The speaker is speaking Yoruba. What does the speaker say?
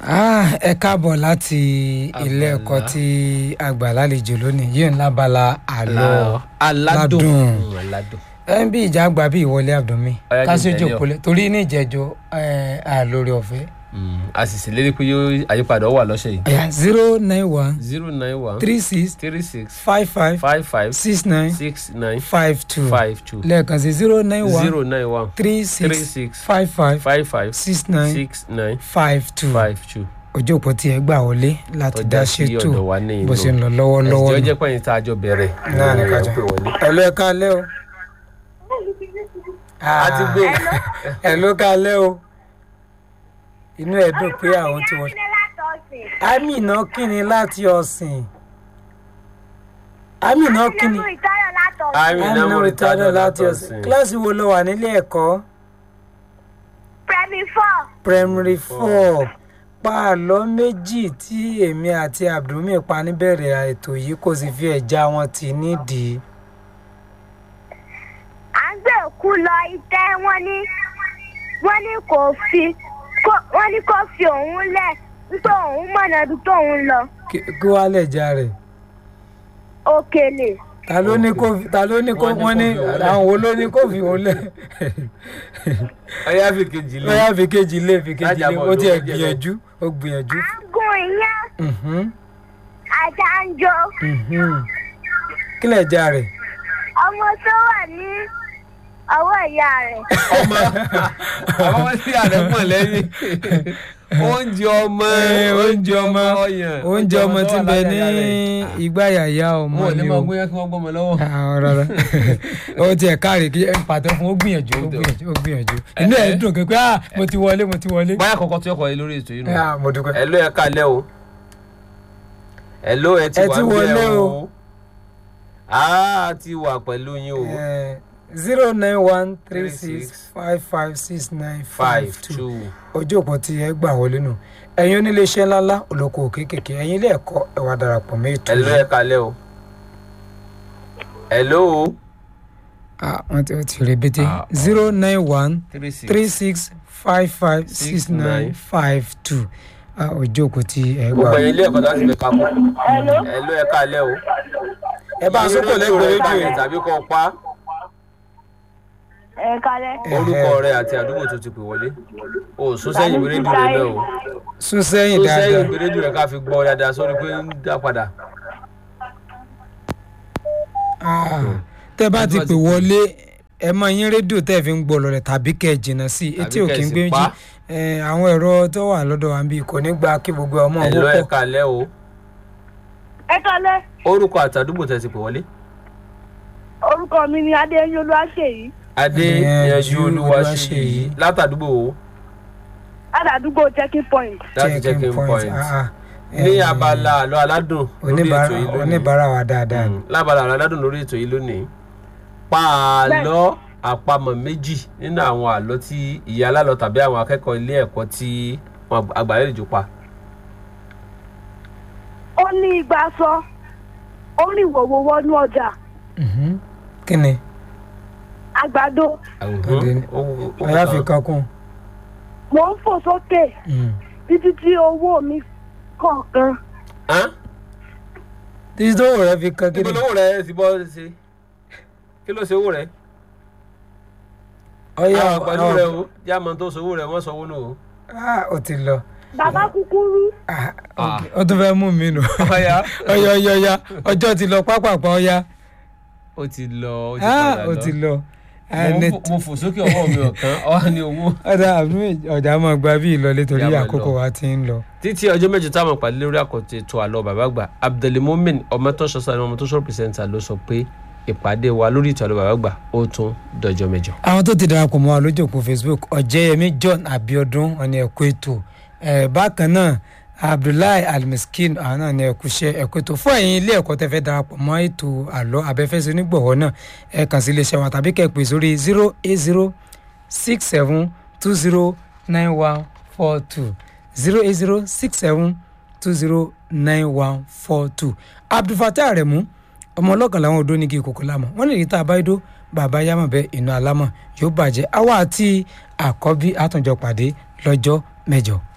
Ah, ẹ káàbọ̀ láti ilé ẹ̀kọ́ tí a gbà lálejò lónìí yìí ń lábala àlọ́ aládùn ládùn. Mm, aládùn. ẹ ń bí ìjà àgbà bí ìwọlé àbdùnmí Ọ̀yá jẹ́ kásìjò ìtẹ̀lé ọ. kólé torí ní ìjẹjọ àlórí ọ̀fẹ́. Mm, a sì ṣèlérí pé yóò àyípadà wà lọ́sẹ̀ yìí ẹ̀yà zero nine one zero nine one three six three six five five five five six nine six nine five two five two lẹ́ẹ̀kan sí zero nine one zero nine one three three six six five five five five six nine six nine five two five two ojú òpó tí ẹ gbà wọlé láti dá tọ́já sí ṣètò ọ̀dọ̀ wa ní bó ṣe ń ìlú lọ lọ́wọ́lọ́wọ́ ẹ̀sìn nù. ọjọ́ pẹ̀yìn tá a jọ bẹ̀rẹ̀ náà ní ẹ̀ kájọ pé wọlé. ẹ̀lú ẹ̀ kálẹ́ o. a ti gbé ẹ̀lú kálẹ́ o. inú ẹ̀ dùn pé àwọn tí wọ́n. Amina kíni láti ọ̀sìn. Amina kíni. Amina Muritado láti ọ̀sìn. kíláàsì wo ló wà nílé ẹ̀kọ́? Primary four. primary four pa àlọ́ méjì tí èmi àti abdulmi pa níbẹ̀rẹ̀ ètò yìí kò sì fi ẹ̀já wọn tì nídìí. À ń gbé òkú lọ itẹ́ wọ́n ní wọ́n ní kò fi kó- wọ́n ní kó fi òun lẹ̀ wípé òun mọ̀nà ibi tóun lọ. kí kí wàá lẹ̀já rẹ̀. Òkèlè. ta ló ní kó ta ló ní kó wọ́n ní àwọn wo ló ní kó fi òun lẹ̀. ọyá fi kejì lé lọ́yà fi kejì lé fi kejì lé Lájàbọ̀ ó ló tiẹ̀ ń jẹ gbìyànjú ó gbìyànjú. À ń gun ìyẹn Mhm, àjànjọ. mhm. kí lẹ̀já rẹ̀. Ọmọ tó wà ní ọwọ́ ìyá rẹ̀. ọmọ àwọn ọmọ tí ààrẹ pọ̀ lẹ́yìn oúnjẹ ọmọ Ẹ, oúnjẹ ọmọ ọyàn oúnjẹ ọmọ tí ń bẹ ní igbá yàyà ọmọ wọn ò ní ni máa o. gbóyàn kí wọ́n gbọ́mọ lọ́wọ́. àwọn rárá ó tiẹ̀ káre kí ẹ ń pàtó fún ó gbìyànjú ó gbìyànjú ó gbìyànjú inú ẹ̀ dùn pé ah mo ti wọlé mo ti wọlé. báyà kọ̀ọ̀kan tí ọkọ̀ yìí lórí ètò yìí nù. Ah, mo dúpẹ́. ẹ̀ló ẹ̀ kalẹ́ o ẹ̀ló ẹ̀ ti Ẹ wà ti ń bẹ̀ wọlé o. o a ti wà pẹ̀lú yín o zero nine one three six five five six nine five five two two ojú òpó tí ẹ gbà wọlé nù ẹ̀yin oníléeṣẹ́ ńláńlá olókoòwò kéékèèké ẹ̀yin ilé ẹ̀kọ́ ẹ wá darapọ̀ mọ́ ètò ẹ̀ló ẹ̀ kalẹ́ o ẹ̀ló o Ah, wọ́n ti wọ́n ti rebete Ah, zero nine one three six three six five five six nine five two ojú òpó tí ẹ gbà gbogbo wọlé. ẹ̀yin ilé ẹ̀kọ́ láti fi kakú ẹ̀ló ẹ̀ kalẹ́ o ẹ bá a sọ́kò lẹ́gbẹ̀ẹ́ rédíò kalẹ̀ yìí. tàbí kọ́ pa Ẹ kalẹ̀. orúkọ rẹ àti àdúgbò tó ti pè wọlé o sún sẹ́yìn ìwé rédíò rẹ náà o sún sẹ́yìn sún sẹ́yìn dáadáa ìwé rédíò rẹ ká fi gbọ́ dáadáa sórí pé ń dá padà. Ah, tẹ́ bá ti pè wọlé ẹ máa yín rédíò tẹ́ fi ń gbọ́ lọ rẹ̀ tàbí kẹ́ ẹ jìnnà sí i etí Tàbí òkè kẹ́ ẹ ń sì gbé pa. jí Eh, àwọn ẹ̀rọ tó wà lọ́dọ̀ wa ń bí kò ní gba kí gbogbo ọmọ ẹ̀ló owó ẹ̀ pọ̀ kalẹ́ o Ẹ kalẹ̀. orúkọ àti àdúgbò tẹ̀ ti pè wọlé. Orúkọ mi ni Adéyẹn Olúwaṣèyí. adé Yanjú yanjú olúwa ṣe Olúwaṣèyí. yìí látàdúgbò wo Ládàdúgbò checking point. láti checking point Ah, ah. ní Eh, abala àlọ́ aládùn lórí ètò oníbàárà yìí lónìí oníbàárà wa dáadáa ni. Mm, lábala àlọ́ aládùn lórí ètò yìí lónìí pa àlọ́ àpamọ̀ méjì nínú àwọn àlọ́ tí ìyá alálọ́ tàbí àwọn akẹ́kọ̀ọ́ ilé ẹ̀kọ́ tí wọn àgbàlejò pa. Ó ní igba sọ. Ó ní ìwòwò wọnú ọjà. Mhm. kí ni Àgbàdo. Ọdẹ ni. Ó- ó- ó- ọ̀yá fi kan kún. Mò ń fò sókè Mm. títí tí owó mi kọ̀ọ̀kan. Hán? títí tó rẹ̀ fi kan kí níbo ni. lówó rẹ ti bọ́ ṣe kí ló ṣe owó rẹ ọ̀yá àwọn àgbàdo rẹ ọ̀- o jáàmù tó ṣòwò rẹ wọ́n sanwó nù o. Ah, ó ti lọ. Bàbá kúkúrú. Ah, Ah. ok. ó tún fẹ́ mú mi nù. ọ̀ya ọ̀yá ọ̀yá ọ̀yá ọjọ́ ti lọ pápápá ọ̀yá. ó ti lọ ó ti Ah, padà ó lọ. ti lọ. Mo ń fò- mo fò sókè ọwọ́ mi ọ̀kan ọ̀hán ní owó. ọ̀dà àbúrò ọ̀dà máa gba bí ìlọlé torí Yá máa àkókò lọ. wa ti ń lọ. títí ọjọ́ mẹ́jọ táwọn pàdé lórí àkọ́tì ètò àlọ́ bàbá àgbà abdulmumin ọmọtọ́sọ sani ọmọtọ́sọ pìrìsẹ́ńtà ló sọ pé ìpàdé wa lórí ètò àlọ́ bàbá àgbà ó tún dọjọ́ mẹ́jọ. àwọn tó ti darapọ̀ mọ́ wa lójú òpó facebook ọ̀jẹ̀yẹmí john abiodun ọ̀nà ẹ̀kọ́ ètò Eh, bákan náà abdullahi almiskin àwọn náà ní ẹ̀kúṣẹ́ ẹ̀kọ́ ètò fún ẹ̀yin ilé ẹ̀kọ́ tẹ́ fẹ́ darapọ̀ mọ́ ètò àlọ́ abẹ́fẹ́sẹ̀ onígbọ̀wọ́ náà ẹ kàn sí iléeṣẹ́ wọn tàbí kẹ́ ẹ pè sórí zero eight zero six seven two zero nine one four two zero eight zero six seven two zero nine one four two abdulfatah aremu ọmọ ọlọ́kàn làwọn odó ní kí kòkó lámọ̀ wọ́n lè rí tá a bá dó bàbá yámọ̀ bẹ́ẹ̀ inú alámọ̀ yóò bàjẹ́ àwa àti àkọ́bí àtúnjọ pàdé lọ́jọ́ mẹ́jọ